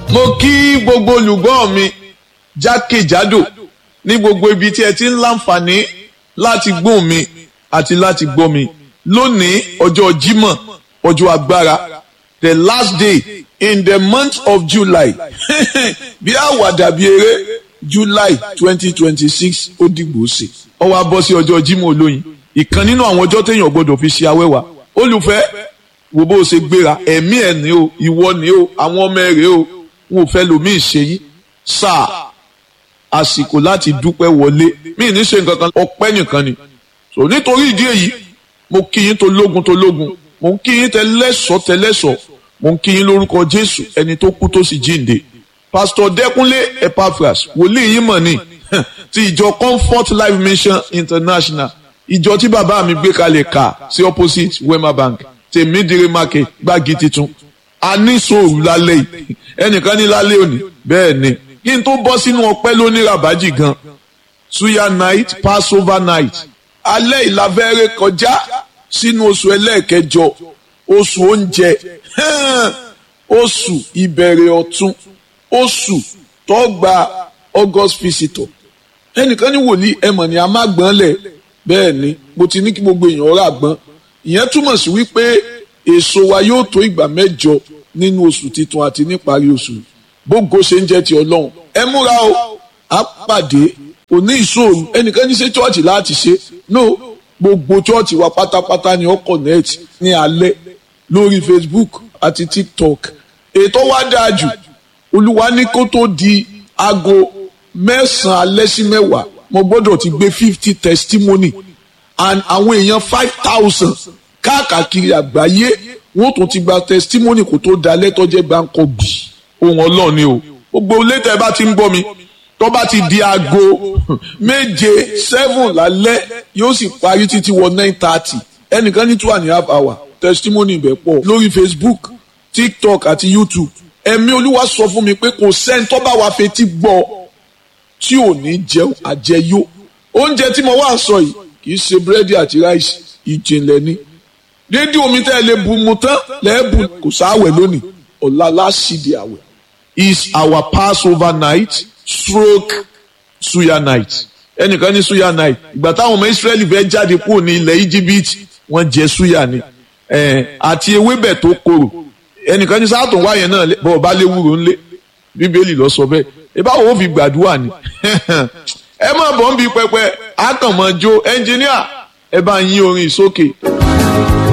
mo kí gbogbo olùgbọ́ mi jákèjádò ní gbogbo ibi tí ẹ ti ń láǹfààní láti gbóhùn mi àti láti gbọ́ mi lónìí ọjọ́ Jímọ̀ ọjọ́ agbára the last day in the month of July bí àwàdà bí eré July twenty twenty six ó dìgbò ṣe ó wá bọ́ sí ọjọ́ Jímọ̀ olóyin ìkan nínú àwọn ọjọ́ téèyàn gbọ́dọ̀ fi ṣe awẹ́wà olùfẹ́ wo bó o ṣe gbéra ẹ̀mí ẹ̀ ní o ìwọ ní o àwọn ọmọ ẹ̀ rèé o wọn ò fẹ́ lomi ìṣe yín sáà àsìkò láti dúpẹ́ wọlé mí ní ṣe nǹkan kan ọpẹ́ nìkan ni so nítorí ìdí èyí mo kí yín tó lógun tó lógun mo ń kí yín tẹlẹ́sọ̀ tẹlẹ́sọ̀ mo ń kí yín lórúkọ Jésù ẹni tó kú tó sì jíǹde Pastor Dẹ́kunlé Epaphras wòlíì yín mọ̀ ni ti ìjọ Comfort Life Mission International ìjọ tí bàbá mi gbé kalẹ̀ kà sí opposite Wema Bank tèmídìrí market gbági titun a ní sòrò lálẹ́ yìí ẹnìkan ní lálẹ́ òní bẹ́ẹ̀ ni kí n tó bọ́ sínú ọpẹ́ lóní rabaji gan suya night passover night alẹ́ ìlàfẹ́rẹ́ kọjá sínú oṣù ẹlẹ́ẹ̀kẹjọ oṣù oúnjẹ oṣù ìbẹ̀rẹ̀ ọ̀tun oṣù tó gba august visitor ẹnìkan ní wòlíì ẹmọ̀ ni a má gbọ́n lẹ̀ bẹ́ẹ̀ ni mo ti ní kí gbogbo èèyàn rà gbọ́n ìyẹn túmọ̀ sí wípé èso wa yóò tó ìgbà mẹ́jọ nínú oṣù titun àti níparí oṣù bógo ṣe ń jẹ́ ti ọlọ́run ẹ múra o á pàdé òní ìṣòro ẹnìkan ní ṣe chọ́ọ̀chì láti ṣe no gbogbo chọ́ọ̀chì wa pátápátá ni ó connect ní alẹ́ lórí Facebook àti TikTok ètò wa dáa jù olúwa ní kó tó di aago mẹ́sàn-án alẹ́ sí mẹ́wàá mo gbọ́dọ̀ ti gbé fifty testimony and àwọn èèyàn five thousand káàkiri àgbáyé wọ́n tún ti gba testimony kó tó dalẹ́ tọ́jẹ́ gbáǹkọ́ bì ohun ọlọ́run ni o gbogbo létà ẹ bá ti ń gbọ́ mi tó bá ti di aago méje seven lálẹ́ yóò sì parí títí wọ nine thirty ẹnìkan ní two and a half hour testimony ibẹ̀ pọ̀ lórí Facebook TikTok àti YouTube ẹ̀mí olúwa sọ fún mi pé kò sẹ́ni tó bá wa fetí gbọ́ tí ò ní jẹun àjẹyó oúnjẹ tí mo wá sọ yìí kì í ṣe búrẹ́dì àti ráìsì ìjìnlẹ̀ ni dédé omi tẹ́ ẹ lè bu mu tán lẹ́ẹ̀bù kò sáwẹ̀ lónìí ọ̀la láṣìdí àwẹ̀ is our passover night stroke suya night ẹnìkan ní suya night ìgbà táwọn ọmọ israẹli fẹ́ jáde kúrò ní ilẹ̀ íjíbítì wọ́n jẹ suya ni àti ewébẹ̀ tó korò ẹnìkan ní sáàtún wáyẹn náà bọ̀ ọba léwúro ńlẹ̀ bíbélì lọ sọ bẹ́ẹ̀ ìbáwo ó fi gbàdúrà ni ẹ má bọ̀ ń bi pẹpẹ àkànmọ́jó ẹnjìníà ẹ bá yín orin sókè.